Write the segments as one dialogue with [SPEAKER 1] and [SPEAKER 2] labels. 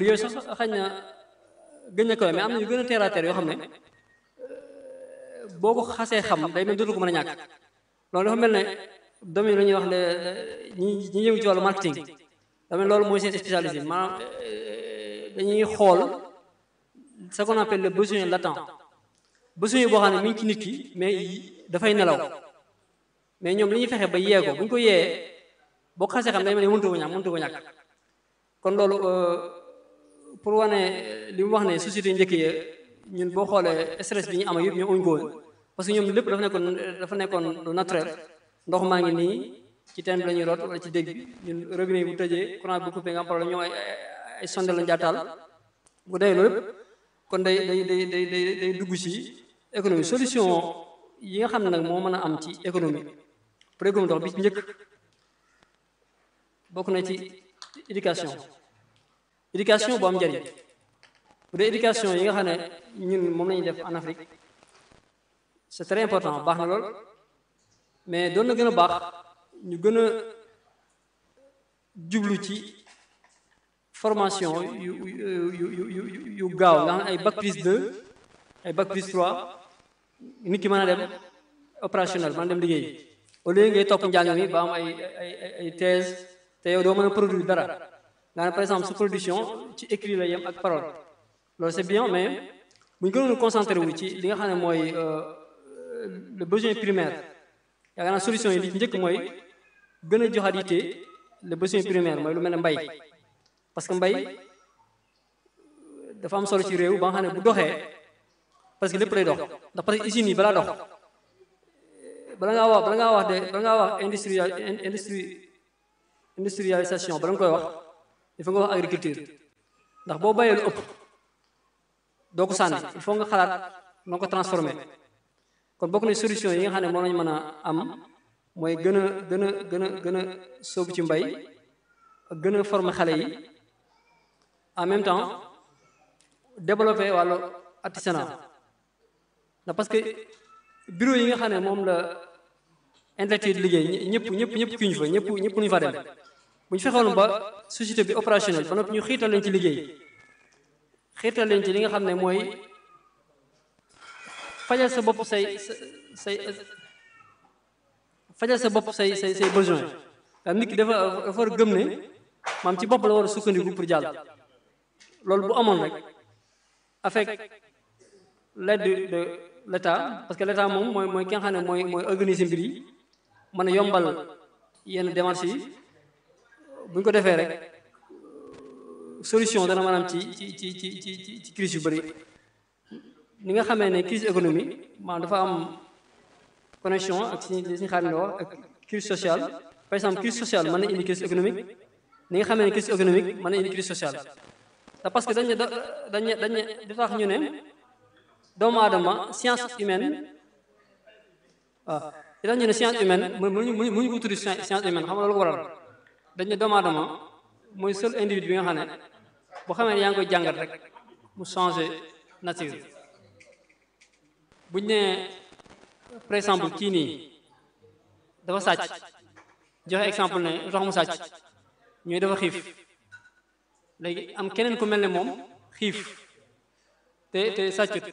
[SPEAKER 1] yooyu sax xañ na gën a kawe mais am na yu gën a terre à terre yoo xam ne boo ko xasee xam day mel dootu ko mën a ñàkk loolu dafa mel ne domaine la ñuy wax le ñi ñi yëngu ci wàllu marketing dafa mel loolu mooy seen spécialité maanaam dañuy xool ce qu'on appelle le besoin latent besoin boo xam ne mi ngi ci nit ki mais dafay nelaw mais ñoom li ñuy fexe ba yee ko bu ñu ko yee boo ko xasee xam day mel ne mëntu ko ñàkk mëntu ko ñàkk kon loolu pour wane li mu wax ne société njëkk yi ñun boo xoolee stress bi ñu am ak yëpp ñoom amuñu ko woon parce que ñoom lépp dafa nekkoon dafa nekkoon lu naturel ndox maa ngi nii ci teen bi la ñuy root wala ci dégg bi ñun robinet yi bu tëjee courant bu coupé nga am problème ñoom ay ay sondel lañu jaataal bu dee loolu lépp kon day day day day day day dugg ci économie solution yi nga xam ne nag moo mën a am ci économie pour économie dox bi ci njëkk bokk na ci éducation éducation bu am njëriñ bu dee éducation yi nga xam ne ñun moom la ñuy def en Afrique c'est très important baax na lool mais doon na gën a baax ñu gën a jublu ci formation yu yu yu yu yu gaaw nga xam ne ay bac plus 2 ay bac plus 3 nit ki mën a dem opérationnel mën a dem liggéey au lieu ngay topp njàng mi ba am ay ay ay thèse te yow doo mën a produire dara nga ne par exemple sa production ci écrit la yem ak parole loolu c'est bien mais bu ñu gënoon concentré wu ci li nga xam ne mooy le besoin primaire yaakaar naa solution yi li ci njëkk mooy gën a joxaat yitte le besoin primaire mooy lu mel ne mbay parce que mbay dafa am solo ci réew ba nga xam ne bu doxee parce que lépp lay dox ndax parce que usines yi balaa dox bala ngaa wax bala ngaa wax de bala ngaa wax industrial industrie industrialisation bala nga koy wax il faut nga wax agriculture ndax boo bayee lu ëpp doo ko sànni il faut nga xalaat noo ko transformé kon bokk na solution yi nga xam ne moom lañu mën a am mooy gën a gën a gën a gën a sóobu ci mbay ak gën a former xale yi en même temps développer wàllu artisanat ndax parce que bureau yi nga xam ne moom la intellectuel liggéey ñëpp ñëpp ñëpp ki ñu fa ñëpp ñëpp ñu fa dem bu ñu fexoon ba société bi opérationnelle ba noppi ñu xiital leen ci liggéey xiital leen ci li nga xam ne mooy fajal sa bopp say say fajal sa bopp say say say besoin ndax nit ki dafa dafa war a gëm ne maam ci bopp la war a sukkandiku pour jàll loolu bu amoon rek avec l'aide de l'état parce que l'état moom mooy mooy ki nga xam ne mooy mooy organiser mbir yi mën a yombal yenn démarches yi bu ñu ko defee rek solution dana maanaam ci ci ci ci ci ci crise yu bëri ni nga xamee ne crise économique maanaam dafa am connexion ak si li suñu xaalis wax ak crise sociale par exemple crise sociale mën na indi crise économique ni nga xamee ne crise économique mën na indi crise sociale te parce que dañu dañu dañu di tax ñu ne doomu aadama science humaine waaw di tax ñu ne science humaine mënuñu mënuñu ko tuddi science humaine xam nga loolu ko waral dañu ne doomu aadama mooy seul individu bi nga xam ne boo xamee ne yaa ngi koy jàngat rek mu changer nature buñ ne par exemple kii nii dafa sàcc joxe exemple ne lu tax mu sàcc ñooy dafa xiif léegi am keneen ku mel ne moom xiif te te sàccut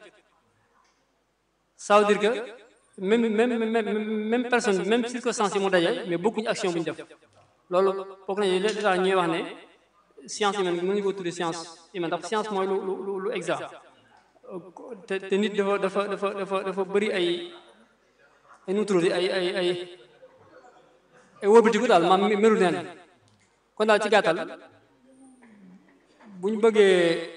[SPEAKER 1] ça veut dire que même même même même personne même circonstance yi mu daje mais bokkuñu action bu ñu def loolu bokk nañu li tax ñuy wax ne science humaine mënuñu ko tuddee science humaine ndax science mooy lu lu lu exact te te nit dafa dafa dafa dafa dafa bëri ay ay nu tudd ay ay ay ay wóobatiku daal maam melu neen kon daal ci gàttal bu ñu bëggee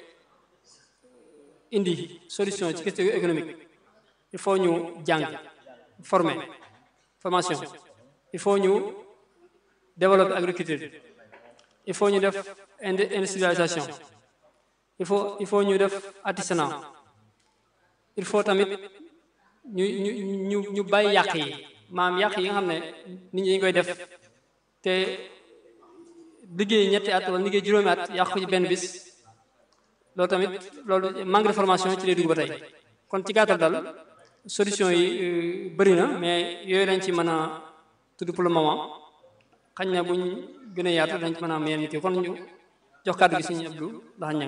[SPEAKER 1] indi solution ci question économique il faut ñu jàng former formation il faut ñu développer agriculture il faut ñu def industrialisation il faut il faut ñu def artisanat il faut tamit ñu ñu ñu ñu bàyyi yàq yi maam yàq yi nga xam ne nit ñi dañu koy def te liggéey ñetti at wala liggéey juróomi at yàq ko ci benn bis loolu tamit loolu manque de formation ci lay dugg ba tey kon ci gàttal dal solution yi bëri na mais yooyu lañ ci mën a tudd pour le moment xañ na buñ gën a yaatu dañ ci mën a am yenn nit yi kon ñu jox kàddu gi Sëñ Abdou ndax ñang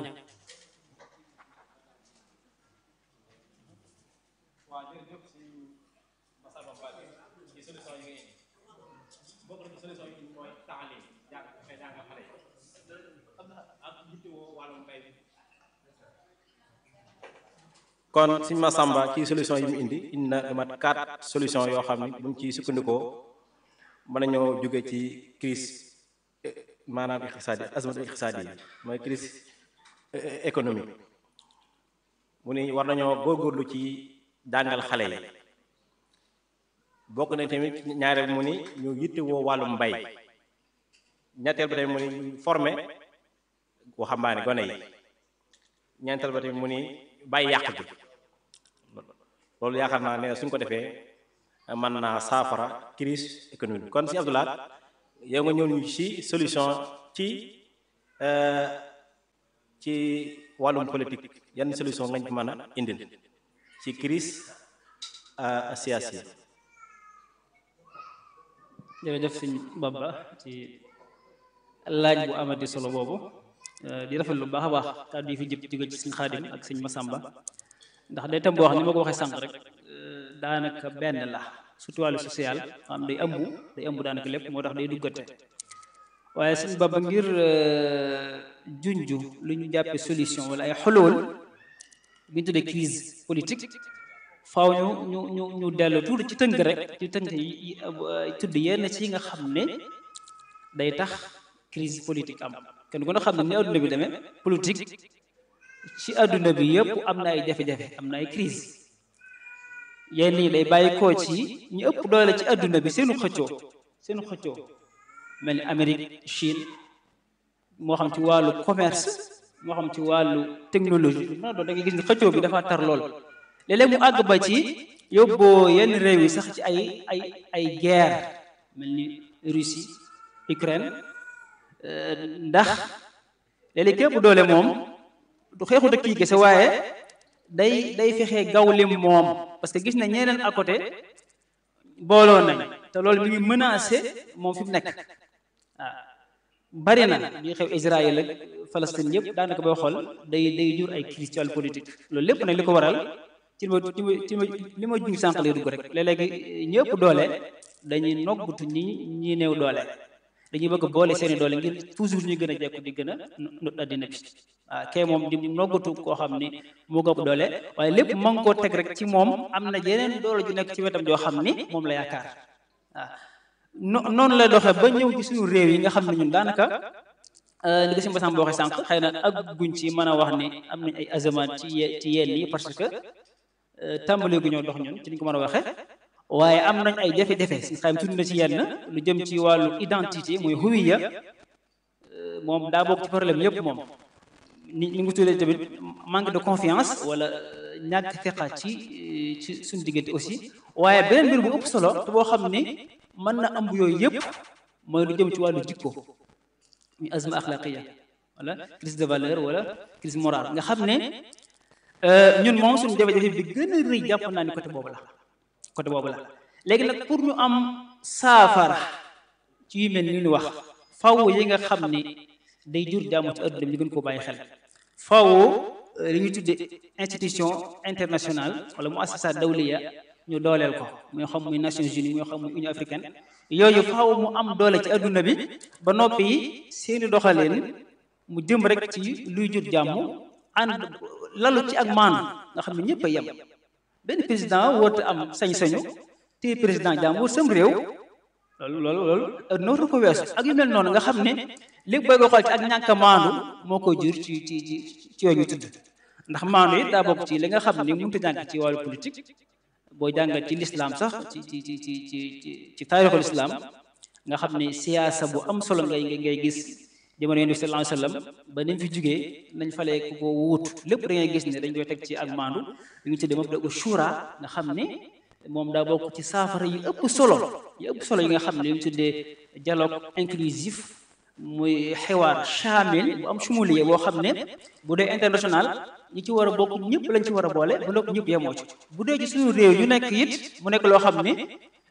[SPEAKER 2] kon suñ ma sàmba ci solution yi mu indi indi na lu mat quatre solution yoo xam ni buñ ci sukkandikoo mën nañoo jóge ci crise maanaam iqtisaadi azmatu iqtisaadi yi mooy crise économique mu ni war nañoo góorgóorlu ci jàngal xale yi bokk na tamit ñaareel mu ni ñu yittewoo wàllum mbay ñetteel ba tamit mu ni formé waxambaane gone yi ñeenteel ba tamit mu ni bàyyi yàq bi loolu yaakaar naa ne suñ ko defee mën naa saafara crise économique kon si Abdoulaye yow nga ñëw ñu ci solution ci ci wàllum politique yan solution ngañ ci mën a indil ci crise siyaasi
[SPEAKER 3] jërëjëf sëñ Bamba ci laaj bu amati solo boobu di rafet lu baax a baax kàddu yi fi jëpp jóge ci sëñ Xaadim ak sëñ Masamba ndax day tam boo xam ni ma ko waxee sànq rek daanaka benn la surtout wàllu social xam day ëmb day ëmb daanaka lépp moo tax day duggate waaye sëñ Bamba ngir junju lu ñu jàppe solution wala ay xolool bi ñu tuddee crise politique faaw ñu ñu ñu ñu dellu tuuti ci tënk rek ci tënk yi tudd yenn ci nga xam ne day tax crise politique am kenn ku ne xam ne ni adduna bi demee politique ci adduna bi yëpp am na ay jafe-jafe am na ay crise yenn yi day bàyyi koo ci ñu ëpp doole ci adduna bi seenu xëccoo seenu xëccoo mel ni Amérique Chine moo xam ci wàllu commerce moo xam ci wàllu technologie mën a doon da ngay gis ni xëccoo bi dafa tar lool léeg-léeg mu àgg ba ci yóbboo yenn réew yi sax ci ay ay ay guerre mel ni Russie Ukraine ndax léeg-léeg képp doole moom du xeexu dëkk yi kese waaye day day fexe gaw lim moom parce que gis na ñeneen à côté booloo nañ te loolu mi ngi menacé moom fi mu nekk waaw bari na li xew Israël ak Palestine yëpp daanaka booy xool day day jur ay crise ci wàllu politique loolu lépp nag li ko waral ci ma ci ma ci ma li ma junj sànq lay dugg rek léeg-léegi ñëpp doole dañuy noggutu ñi ñi néew doole dañuy bëgg boole seeni doole ngir toujours ñu gën a jekku di gën a not addina bi waaw kee moom di noggatu koo xam ni moo gëpp doole waaye lépp ma ngi koo teg rek ci moom am na yeneen doole ju nekk ci wetam joo xam ni moom la yaakaar waaw no noonu la doxee ba ñëw ci suñu réew yi nga xam ne ñun daanaka li ko si mbasam boo waxee sànq xëy na ak guñ ci mën a wax ni am nañ ay azamaan ci ci yenn yi parce que tàmbali gu ñoo dox ñun ci ni ko mën a waxee waaye am nañ ay jafe-jafe si xam tudd na ci yenn lu jëm ci wàllu identité muy huwiya moom daa bokk ci problème yëpp moom ni ni ngi tuddee tamit manque de confiance wala ñàkk feqa ci ci suñu diggante aussi waaye beneen mbir bu ëpp solo te boo xam ni mën na ëmb yooyu yëpp mooy lu jëm ci wàllu jikko muy azma axlaqiya wala crise de valeur wala crise morale nga xam ne ñun moom suñu jafe-jafe bi gën a rëy jàpp naa ni côté boobu la côté boobu la léegi nag pour ñu am saafara ci yu mel ni ñu wax faw yi nga xam ni day jur jàmm ci adduna bi ñu gën koo bàyyi xel faw li ñu tuddee institution internationale wala mu assasa dawliya ñu dooleel ko muy xam muy Nations Unies muy xam muy Union africaine yooyu faw mu am doole ci adduna bi ba noppi seeni doxaleen mu jëm rek ci luy jur jàmm ànd lalu ci ak maanu nga xam ne ñëpp a yem benn président woote am sañ-sañu te président jàmbur sam réew loolu loolu loolu nootu ko weesu ak yu mel noonu nga xam ne léegi booy ko xool ci ak ñàkk a maandu moo koy jur ci ci ci ci yooyu ñu tudd ndax maandu it daa bokk ci li nga xam ne mënut a jàng ci wàllu politique boo jàngat ci lislaam sax ci ci ci ci ci ci taarixul islam nga xam ne siyaasa bu am solo ngay ngay gis jamono yonent bi sallallahu alayhi wasallam ba ni mu fi jugee nañ falee ku ko wuutu lépp da ngay gis ne dañ koy teg ci ak maandu li ñu tuddee mabda u shura nga xam ne moom daa bokk ci saafara yi ëpp solo yi ëpp solo yi nga xam ne li ñu tuddee dialogue inclusif muy xiwaar chamil bu am sumuliye boo xam ne bu dee international ñi ci war a bokk ñëpp lañ ci war a boole bu ndopp ñëpp yemoo ci bu dee ci suñu réew ñu nekk it mu nekk loo xam ne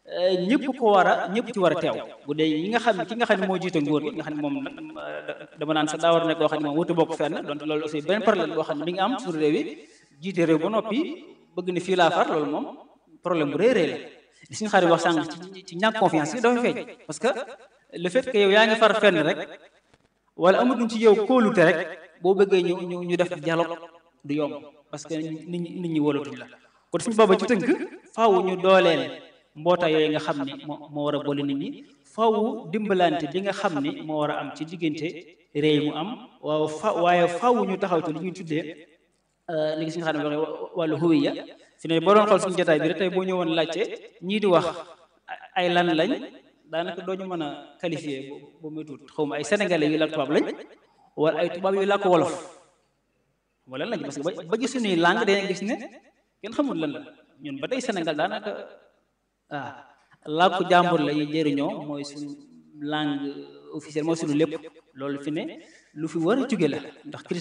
[SPEAKER 3] ñëpp ko war a ñëpp ci war a teew bu dee ñi nga xam ne ki nga xam ne moo jiite nguur gi nga xam ne moom nag dama naan sax daa war a nekk koo xam ne moom wut bokk fenn donc loolu aussi benn problème boo xam ne mi ngi am suñu réew yi jiite réew ba noppi bëgg ne fii laa far loolu moom problème bu rëy rëy la li suñu xarit wax sànq ci ci ñàkk confiance yi dafa feeñ parce que le fait que yow yaa ngi far fenn rek wala amatuñ ci yow kóolute rek boo bëggee ñu ñu ñu def dialogue du yomb parce que nit ñi nit ñi wóolatuñ la kon suñu booba ci tënk faaw ñu dooleel mbootaay yooyu nga xam ni moo moo war a boole nit ñi faaw dimbalante bi nga xam ni moo war a am ci diggante réew mu am waaw fa waaye faaw ñu taxaw ci li ñuy tuddee li nga si nga xam ne waxee wàllu huwiya fi ne boo doon xool suñu jotaay bi rek tey boo ñëwoon laajte ñii di wax ay lan lañ daanaka doo ñu mën a qualifier boo muy tuut xaw ma ay sénégalais yu làkk tubaab lañ wala ay tubaab yu làkk wolof wala lañ parce que ba gis suñuy langue dañuy gis ne kenn xamul lan la ñun ba tey Sénégal daanaka ah làkku jàmbur la ñuy jëriñoo mooy suñu langue officielle mooy suñu lépp loolu fi ne lu fi war a jóge la ndax